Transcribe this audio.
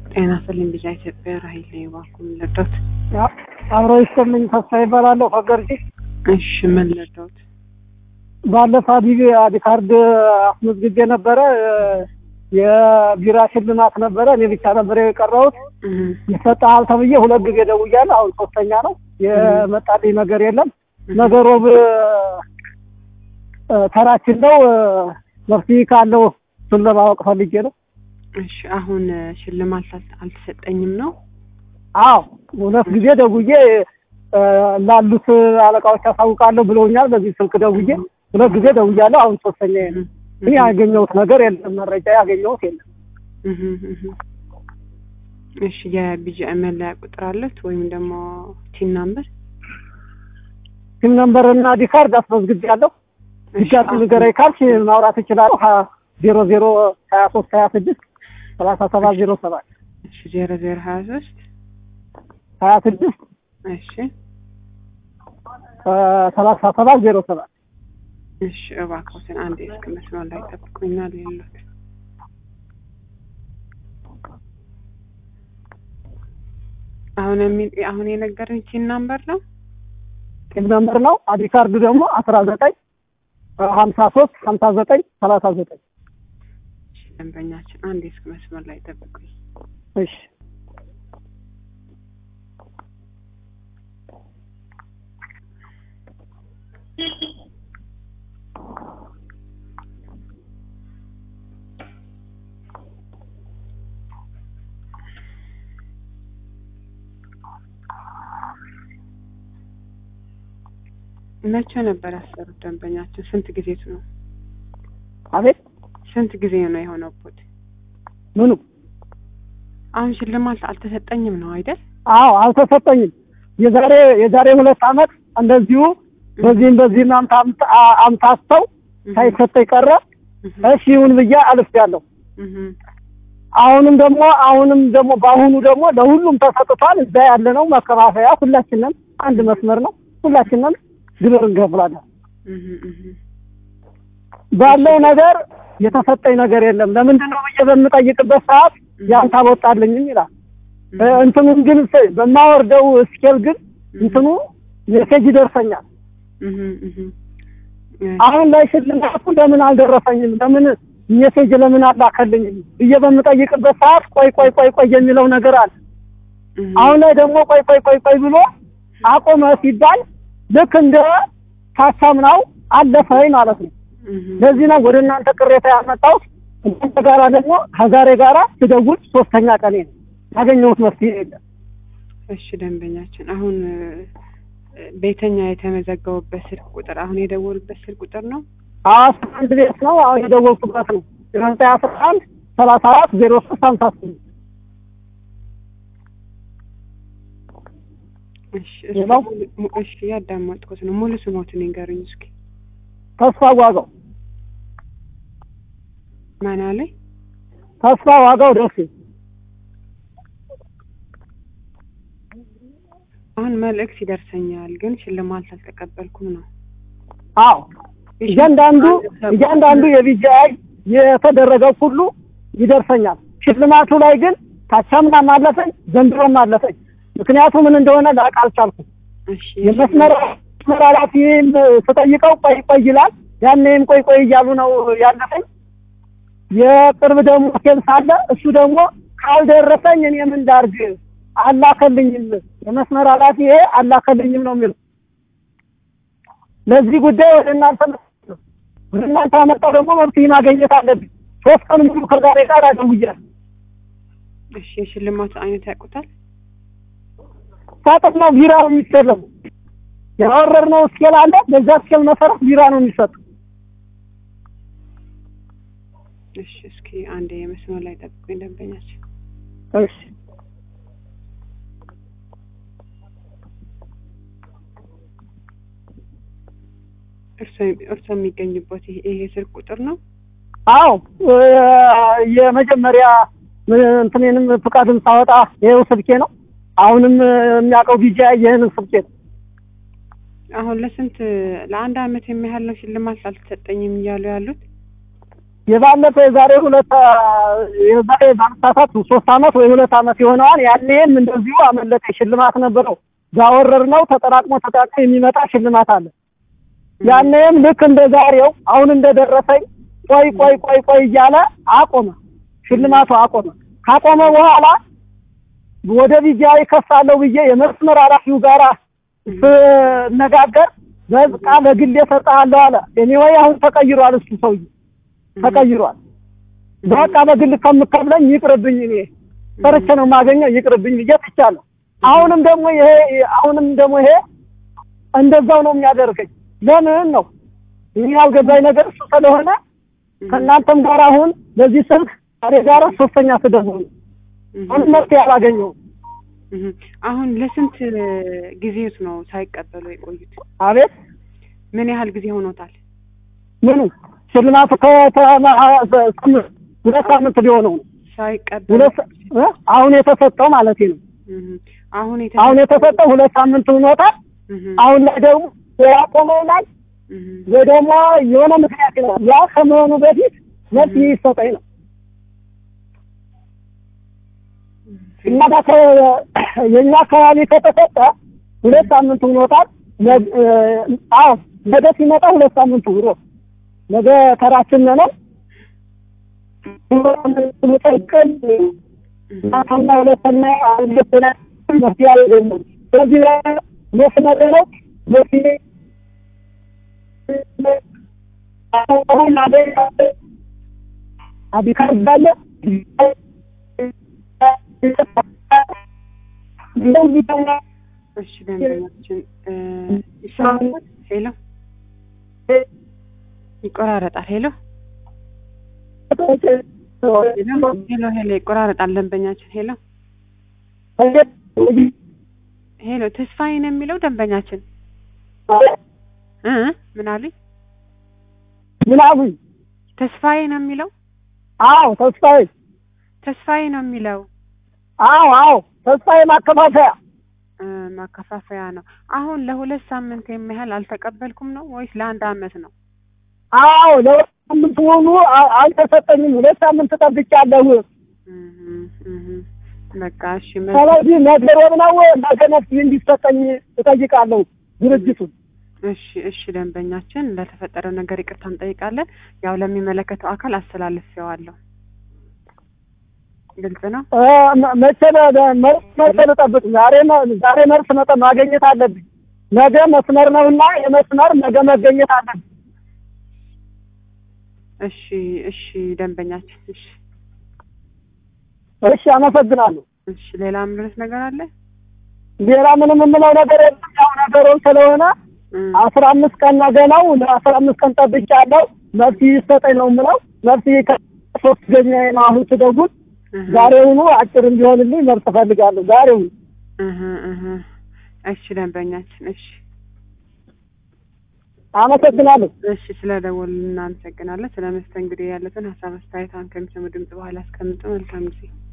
ጤና ይስጥልኝ ብቻ ኢትዮጵያ ራሂል ነኝ። እባክዎ ምን ልርዳዎት? አብሮ ይስጥልኝ ተስፋ ይባላለሁ ከገርጂ። እሺ ምን ልርዳዎት? ባለፈ አዲግ አዲ ካርድ አስመዝግቤ ነበረ የቢራ ሽልማት ነበረ። እኔ ብቻ ነበር የቀረሁት። ይሰጥሃል ተብዬ ሁለት ጊዜ ደውያለሁ። አሁን ሶስተኛ ነው። የመጣልኝ ነገር የለም። ነገ ሮብ ተራችን ነው። መፍትሄ ካለው እሱን ለማወቅ ፈልጌ ነው። እሺ አሁን ሽልማት አል- አልተሰጠኝም ነው? አዎ ሁለት ጊዜ ደውዬ ላሉት አለቃዎች አሳውቃለሁ ብለውኛል። በዚህ ስልክ ደውዬ ሁለት ጊዜ ደውያለሁ። አሁን ሶስተኛ ነው። እኔ ያገኘሁት ነገር የለም። መረጃ ያገኘሁት የለም። እህ እህ። እሺ የቢጂአይ መለያ ቁጥር አለት ወይም ደግሞ ቲን ናምበር? ሲም ነምበር እና ዲካርድ አስመዝግቤያለሁ። ድጋሚ ንገረኝ ካልሽ ማውራት እችላለሁ። ሀ- ዜሮ ዜሮ ሀያ ሶስት ሀያ ስድስት ሰላሳ ሰባት ዜሮ ሰባት እሺ ዜሮ ዜሮ ሀያ ሶስት ሀያ ስድስት እሺ ሰላሳ ሰባት ዜሮ ሰባት እሺ እባክዎትን አንድ እስከ መስመር ላይ ጠብቁኛል የሉት አሁን የሚል አሁን የነገረኝ ቲን ናምበር ነው። ሲም ነምበር ነው። አዲካርዱ ደግሞ አስራ ዘጠኝ ሀምሳ ሶስት ሀምሳ ዘጠኝ ሰላሳ ዘጠኝ እሺ ደንበኛችን አንድ እስከ መስመር ላይ ጠብቁኝ። እሺ መቼ ነበር ያሰሩት ደንበኛችን? ስንት ጊዜቱ ነው? አቤት ስንት ጊዜ ነው የሆነበት? ምኑ? አሁን ሽልማት አልተሰጠኝም ነው አይደል? አዎ አልተሰጠኝም። የዛሬ የዛሬ ሁለት አመት እንደዚሁ በዚህም በዚህም አምታ አምታስተው ሳይሰጠኝ ቀረ። እሺ ይሁን ብዬ አልፌያለሁ። እህ አሁንም ደግሞ አሁንም ደግሞ በአሁኑ ደግሞ ለሁሉም ተሰጥቷል። እዛ ያለ ነው መከፋፈያ፣ ሁላችንም አንድ መስመር ነው። ሁላችንም ግብር እንከፍላለን። እህ እህ ባለው ነገር የተሰጠኝ ነገር የለም። ለምንድን ነው ብዬ በምጠይቅበት ሰዓት ያንተ አልወጣልኝም ይላል። እ እንትኑን ግን ስ- በማወርደው ስኬል ግን እንትኑ ሜሴጅ ይደርሰኛል። እህ እህ አሁን ላይ ሽልማቱ ለምን አልደረሰኝም? ለምን ሜሴጅ ለምን አላከልኝም ብዬ በምጠይቅበት ሰዓት ቆይ ቆይ ቆይ ቆይ የሚለው ነገር አለ። እህ አሁን ላይ ደግሞ ቆይ ቆይ ቆይ ቆይ ብሎ አቆመ ሲባል ልክ እንደ ካቻምናው አለፈኝ ማለት ነው። እህ ለዚህ ነው ወደ እናንተ ቅሬታ ያመጣሁት። እናንተ ጋራ ደግሞ ከዛሬ ጋራ ስደውል ሶስተኛ ቀኔ ነው። ያገኘሁት መፍትሄ የለም። እሺ ደንበኛችን አሁን እ፣ ቤተኛ የተመዘገቡበት ስልክ ቁጥር አሁን የደወሉበት ስልክ ቁጥር ነው። አስራ አንድ ቤት ነው አሁን የደወልኩበት ነው። ዘጠኝ አስራ አንድ ሰላሳ አራት ዜሮ ሶስት ሀምሳ ስምንት እሺ እስኪ ሌላው? ሙሉ- mu- እሺ ያዳመጥኩት ነው። ሙሉ ስሞትን ይንገሩኝ እስኪ። ተስፋ ዋጋው ማን አለ? ተስፋ ዋጋው ደሴ አሁን መልእክት ይደርሰኛል፣ ግን ሽልማት አልተቀበልኩም ነው። አዎ እያንዳንዱ እያንዳንዱ የቢጂአይ የተደረገው ሁሉ ይደርሰኛል። ሽልማቱ ላይ ግን ታቻምናም አለፈኝ ዘንድሮም አለፈኝ። ምክንያቱ ምን እንደሆነ ላውቅ አልቻልኩም። እሺ የመስመር መስመር ኃላፊም ስጠይቀው ቆይ ቆይ ይላል። ያኔም ቆይ ቆይ እያሉ ነው ያለፈኝ። የቅርብ ደግሞ ሴል ሳለ እሱ ደግሞ ካልደረሰኝ እኔ ምን ላድርግ አላከልኝም፣ የመስመር ኃላፊ ይሄ አላከልኝም ነው የሚለው። ለዚህ ጉዳይ ወደ እናንተ መጥቻለሁ። ወደ እናንተ አመጣው ደግሞ መፍትሄ ማግኘት አለብኝ። ሶስት ቀን ሙሉ ከዛሬ ጋር አደውያለሁ። እሺ የሽልማቱ አይነት ያውቁታል? ሳጥን ነው ቢራ ነው የሚሸለሙ። ያወረድነው ስኬል አለ። በዛ ስኬል መሰረት ቢራ ነው የሚሰጡ። እሺ እስኪ አንድ የመስመር ላይ ጠብቁኝ ደንበኛችን። እሺ እርሶ እርሶ የሚገኝበት ይሄ ይሄ ስልክ ቁጥር ነው? አዎ እ፣ የመጀመሪያ እ፣ እንትኔንም ፍቃድም ሳወጣ ይኸው ስልኬ ነው። አሁንም እ፣ የሚያውቀው ቢጃ ይህንን ስልኬ ነው። አሁን ለስንት ለአንድ አመት የሚያህል ነው ሽልማት አልተሰጠኝም እያሉ ያሉት? የባለፈ የዛሬ ሁለት የዛሬ ባለሳሳት ሶስት አመት ወይ ሁለት አመት የሆነዋል። ያኔም እንደዚሁ አመለጠ ሽልማት ነበረው። ጋወረር ነው ተጠራቅሞ ተጠራቅሞ የሚመጣ ሽልማት አለ። ያኔም ልክ እንደ ዛሬው አሁን እንደደረሰኝ ቆይ ቆይ ቆይ ቆይ እያለ አቆመ። ሽልማቱ አቆመ። ካቆመ በኋላ ወደ ቢጂአይ ከሳለሁ ብዬ የመስመር ኃላፊው ጋር ስነጋገር በቃ ለግሌ እሰጥሃለሁ አለ። ኤኒዌይ አሁን ተቀይሯል፣ እሱ ሰውዬ ተቀይሯል። በቃ በግል ከምከፍለኝ ይቅርብኝ፣ እኔ ሰርቼ ነው የማገኘው ይቅርብኝ ብዬ ትቻለሁ። አሁንም ደግሞ ይሄ አሁንም ደግሞ ይሄ እንደዛው ነው የሚያደርገኝ። ለምን ነው ይህ ያልገባኝ ነገር እሱ ስለሆነ ከእናንተም ጋር አሁን በዚህ ስልክ ዛሬ ጋር ሶስተኛ ስደውል ነው አሁን መፍትሄ አላገኘሁም። አሁን ለስንት ጊዜት ነው ሳይቀበሉ የቆዩት? አቤት ምን ያህል ጊዜ ሆኖታል? ምኑ ሽልማቱ ከተማ ሁለት ሳምንት ሊሆነው ነው። ሳይቀበሉ ሁለት እ አሁን የተሰጠው ማለት ነው። አሁን አሁን የተሰጠው ሁለት ሳምንት ሆኖታል። አሁን ላይ ደግሞ ያቆመው ላይ ወይ ደግሞ የሆነ ምክንያት ነው። ያ ከመሆኑ በፊት መፍትሄ ይሰጠኝ ነው እና የእኛ አካባቢ ከተሰጠ ሁለት ሳምንት ሆኖታል። አዎ ነገ ሲመጣ ሁለት ሳምንት ሆኖ ነገ ተራችን ነው። ጠቅል ማታና ሁለተኛ ሁለተኛ መፍትሄ አላገኘም። ስለዚህ መስመር ነው መፍትሄ አቢካር ባለ እሺ ደንበኛችን ይሰማል? ሄሎ ይቆራረጣል። ሄሎ ሄሎ ሄሎ ይቆራረጣል። ደንበኛችን ሄሎ ሄሎ ተስፋዬ ነው የሚለው ደንበኛችን እ ምን አሉኝ? ምን አሉኝ? ተስፋዬ ነው የሚለው አዎ ተስፋዬ ተስፋዬ ነው የሚለው አዎ አዎ ተስፋዬ ማከፋፈያ እ ማከፋፈያ ነው። አሁን ለሁለት ሳምንት የሚያህል አልተቀበልኩም ነው ወይስ ለአንድ አመት ነው? አዎ ለሁለት ሳምንት ሙሉ አልተሰጠኝም። ሁለት ሳምንት ጠብቄያለሁ። በቃ እሺ። ስለዚህ ነገ ሮብ ነው ነገ መፍትሄ እንዲሰጠኝ እጠይቃለሁ ድርጅቱን። እሺ እሺ፣ ደንበኛችን ለተፈጠረው ነገር ይቅርታ እንጠይቃለን። ያው ለሚመለከተው አካል አስተላልፌዋለሁ። ግልጽ ነው። መቼ መልስ መቼ ልጠብቅ? ዛሬ ዛሬ መልስ መጠ ማግኘት አለብኝ። ነገ መስመር ነውና የመስመር ነገ መገኘት አለብኝ። እሺ እሺ፣ ደንበኛችን እሺ እሺ፣ አመሰግናለሁ። እሺ፣ ሌላ ምንስ ነገር አለ? ሌላ ምንም የምለው ነገር የለም። ያው ነገሩን ስለሆነ አስራ አምስት ቀን ነገ ነው። ለአስራ አምስት ቀን ጠብቄያለሁ። መፍትሄ ይሰጠኝ ነው የምለው። መፍትሄ ከሶስት ገኛ ነው አሁን ስደውል ዛሬውኑ አጭር እንዲሆንልኝ መብት እፈልጋለሁ። ዛሬውኑ እሺ፣ ደንበኛችን እሺ፣ አመሰግናለሁ። እሺ፣ ስለ ደወል እናመሰግናለን። ስለ መስተንግዶ ያለትን ሀሳብ አስተያየት አሁን ከሚሰሙ ድምጽ በኋላ አስቀምጡ። መልካም ጊዜ